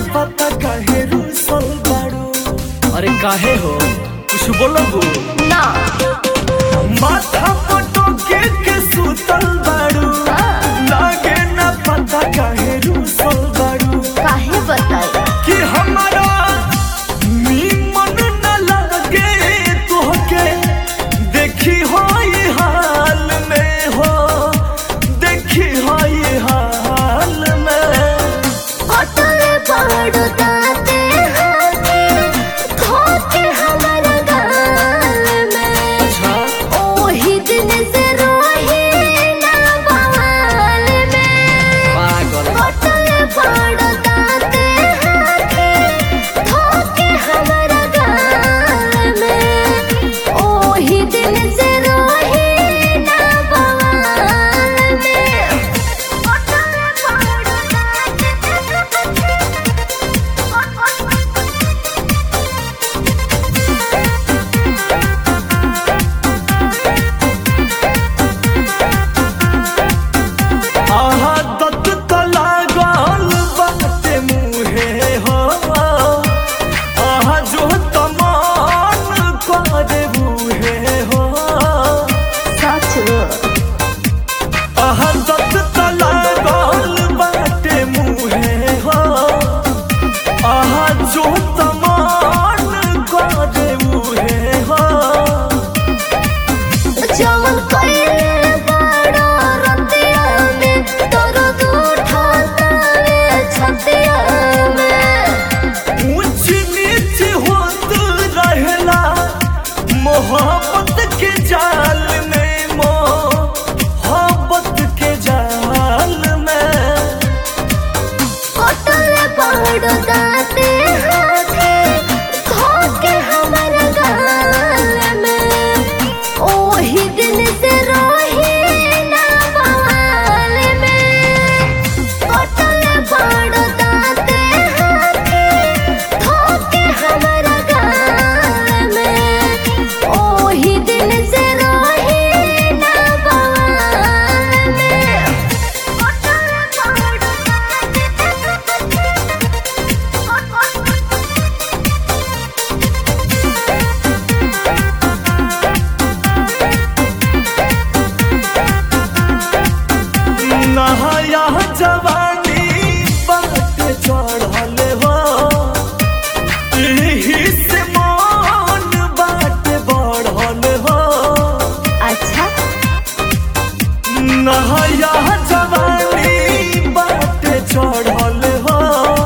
पता काहे रूसल बाड़ू अरे काहे हो कुछ बोलो ना माथा पटो के के सुतल बाड़ू लागे ना पता काहे रूसल बाड़ू काहे बताई कि हमारा नीमन न लगे तोहके देखी हो ये हाल में हो देखी हो ये हाल में अटले पहाड़ दाते हाथे धोके हमारा गाल में अच्छा ओही दिन से रोही ना बवाल में पागल अटले पहाड़ दाते हाथे धोके हमारा गाल में ओही दिन से रोही ना बवाल में अटले पहाड़ आहा दत तला गाल बाटे मुहे हो आहा जो तमान करे मुहे हो आहा दत तला गाल बाटे मुहे हो आहा जो तमान करे मुहे हो जवन कइले बड़ा रतिया में दर्द उठाता रे छतिया में ऊंच नीच होत रहेला मोहब्बत के जाल में मोहब्बत के जाल में कटले पहाड़ दाते हाथे धोके हमारा गाल में ओही दिन से रोही ना बवाल में कटले पहाड़ दाते हाथे धोके हमारा गाल में ओही दिन से रोही ना बवाल में कटले पहाड़ नहाया जवानी बात चढ़ल हो एही से मन बात बढ़ल हो अच्छा नहाया जवानी बात चढ़ल हो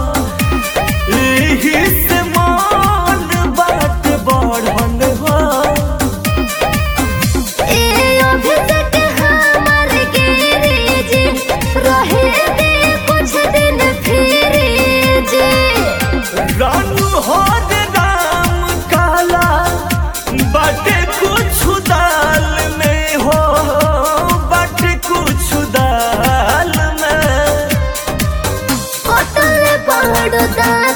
एही से मन बात बढ़ल हो ए अभिषेक हमर गिरी जी रहे दे कुछ दिन फिर जी रानू हो रे राम काला बाटे कुछ दाल में हो बाटे कुछ दाल में कटल पहाड़ दाल